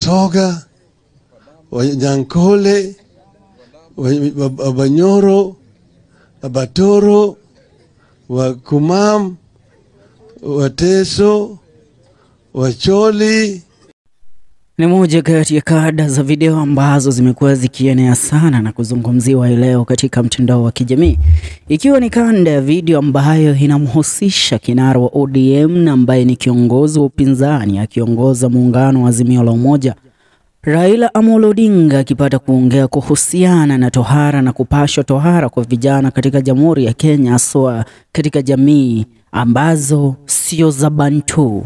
Watoga, Wanyankole, Wabanyoro, Abatoro, Wakumam, Wateso, Wacholi. Ni moja kati ya kada za video ambazo zimekuwa zikienea sana na kuzungumziwa hii leo katika mtandao wa kijamii, ikiwa ni kanda ya video ambayo inamhusisha kinara wa ODM na ambaye ni kiongozi wa upinzani akiongoza muungano wa Azimio la Umoja, Raila Amolo Odinga akipata kuongea kuhusiana na tohara na kupashwa tohara kwa vijana katika Jamhuri ya Kenya, haswa katika jamii ambazo sio za Bantu.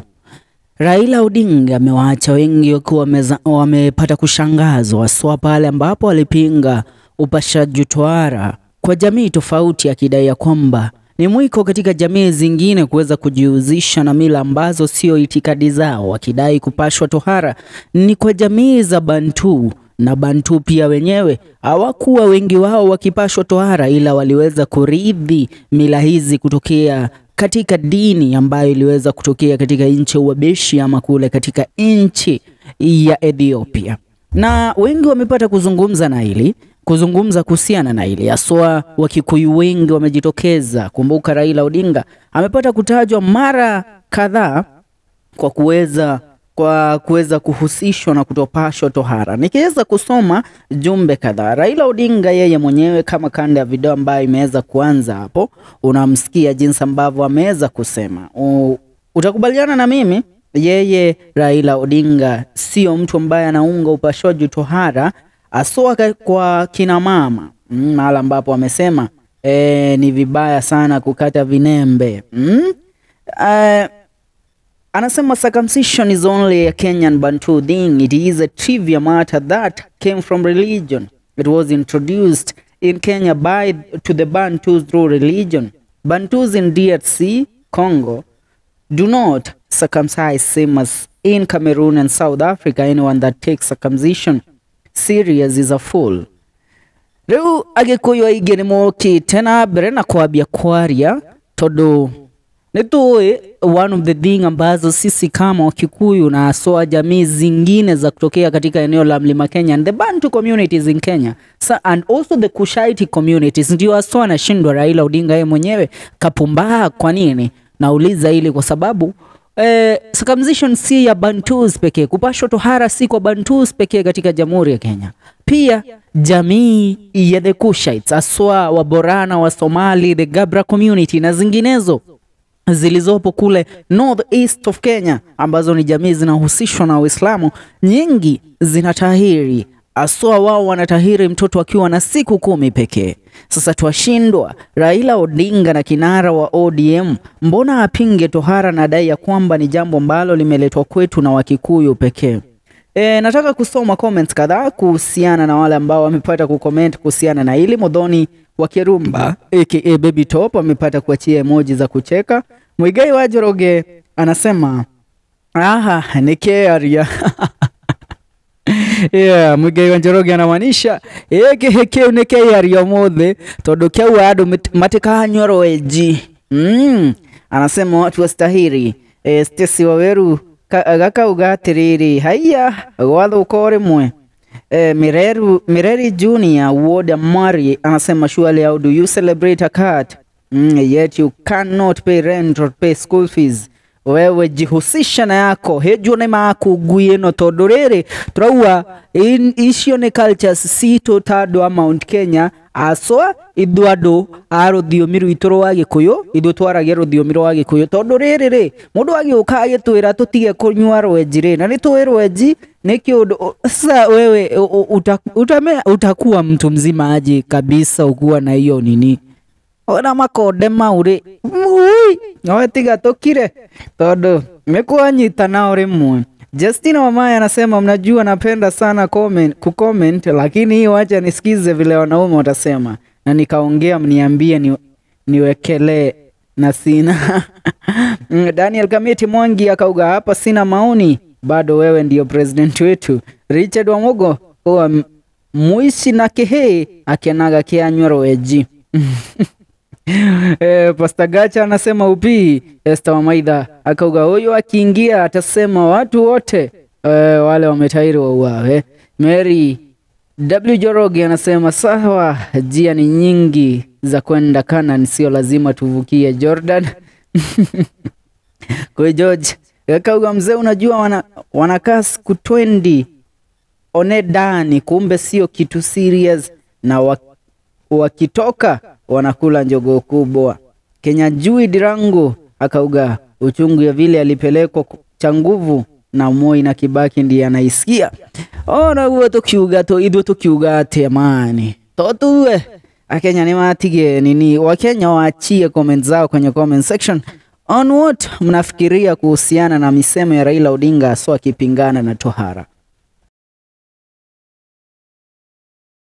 Raila Odinga amewaacha wengi wakiwa wamepata kushangazwa haswa pale ambapo alipinga upashaji tohara kwa jamii tofauti, akidai ya kwamba ni mwiko katika jamii zingine kuweza kujihusisha na mila ambazo sio itikadi zao, akidai kupashwa tohara ni kwa jamii za Bantu na Bantu pia wenyewe hawakuwa wengi wao wakipashwa tohara, ila waliweza kurithi mila hizi kutokea katika dini ambayo iliweza kutokea katika nchi ya Uhabeshi ama kule katika nchi ya Ethiopia, na wengi wamepata kuzungumza na hili kuzungumza kuhusiana na hili haswa, Wakikuyu wengi wamejitokeza. Kumbuka Raila Odinga amepata kutajwa mara kadhaa kwa kuweza kwa kuweza kuhusishwa na kutopashwa tohara. Nikiweza kusoma jumbe kadhaa, Raila Odinga yeye mwenyewe kama kanda ya video ambayo imeweza kuanza hapo, unamsikia jinsi ambavyo ameweza kusema. U, utakubaliana na mimi, yeye Raila Odinga sio mtu ambaye anaunga upashwaji tohara aswa kwa kina mama mm, mahala ambapo amesema e, ni vibaya sana kukata vinembe mm? Uh, anasema circumcision is only a Kenyan Bantu thing. It is a trivia matter that came from religion. It was introduced in Kenya by to the Bantus through religion. Bantus in DRC, Congo, do not circumcise same as in Cameroon and South Africa. Anyone that takes circumcision serious is a fool. Riu agikuyu aingi ni mokite na mbere na kwambia kwaria tondu ni tuĩ one of the thing ambazo sisi kama Wakikuyu na haswa jamii zingine za kutokea katika eneo la Mlima Kenya and the Bantu communities in Kenya so, and also the Kushaiti communities ndio haswa anashindwa Raila Odinga yeye mwenyewe kapumbaa. Kwa nini nauliza hili? Kwa sababu eh, circumcision si ya Bantus pekee, kupashwa tohara si kwa Bantus pekee katika Jamhuri ya Kenya, pia jamii ya the Kushites haswa Waborana wa Somali, the Gabra community na zinginezo zilizopo kule north east of Kenya ambazo ni jamii zinahusishwa na Uislamu, nyingi zinatahiri aswa wao wanatahiri mtoto akiwa na siku kumi pekee. Sasa twashindwa Raila Odinga na kinara wa ODM, mbona apinge tohara na dai ya kwamba ni jambo ambalo limeletwa kwetu na Wakikuyu pekee? E, nataka kusoma comments kadhaa kuhusiana na wale ambao wamepata kucomment kuhusiana na hili. Modhoni wa Kirumba aka Baby Top amepata kuachia emoji za kucheka. Mwigai wa Joroge anasema aha, ni kearia yeah, Mwigai wa Njoroge anamaanisha ĩkĩhĩ kĩu nĩ kĩaria mũthĩ tondũ kĩaua andũ matikanyua rweji mm. Anasema watu wastahiri e, Stacy Waweru gakauga atĩrĩrĩ haiya gwathuka o rĩmwe e, Mireru, Mireri Junior Ward Mari anasema surely how do you celebrate a cat mm, yet you cannot pay rent or pay school fees wewe jihusisha na yako hejuo nä makungui ä no tondå rä rä tårauga icio nä cultures citå ta andå a Mount Kenya aswa ithu andå a rå thiomi rwitå rwa gä kå yå ithu twaragia rå thiomi rwa gä kå yå tondå rä rä rä må ndå agä å ka agä twä ra tå tige kå nyua rwenji rä na nä tå rwenji nä kä å ndå sasa wewe utakuwa uta, uta mtu mzima aje kabisa ukuwa na hiyo nini ona makonde mau rĩ no tiga tũkire tondũ nĩkwanyita nao rĩmwe. Justina Wamaya anasema mnajua napenda sana comment, kucomment lakini hii wacha nisikize vile wanaume watasema na nikaongea mniambie ni, niwekelee na sina Daniel Kamiti Mwangi akauga hapa sina maoni bado wewe ndio president wetu. Richard Wamugo huwa muici na kihii akienaga kianywa rweji Eh, Pastor Gacha anasema upii. Esther Wamaidha akauga huyu akiingia atasema watu wote eh, wale wametairi wauawe. Mary W Joroge anasema sawa, njia ni nyingi za kwenda Canaan, sio lazima tuvukie Jordan. Kwa George kauga mzee, unajua wana, wanakaa siku 20 onedani, kumbe sio kitu serious, na wa, wakitoka wanakula njogoo kubwa. Kenya jui dirangu akauga uchungu ya vile alipelekwa ku- cha nguvu na Moi na Kibaki ndiye anaisikia ona guo tukiuga tu ithuĩ tukiuga atĩ amani totue akenya nĩ matige nini wakenya waachie comment zao kwenye comment section on what mnafikiria kuhusiana na misemo ya Raila Odinga aswa akipingana na tohara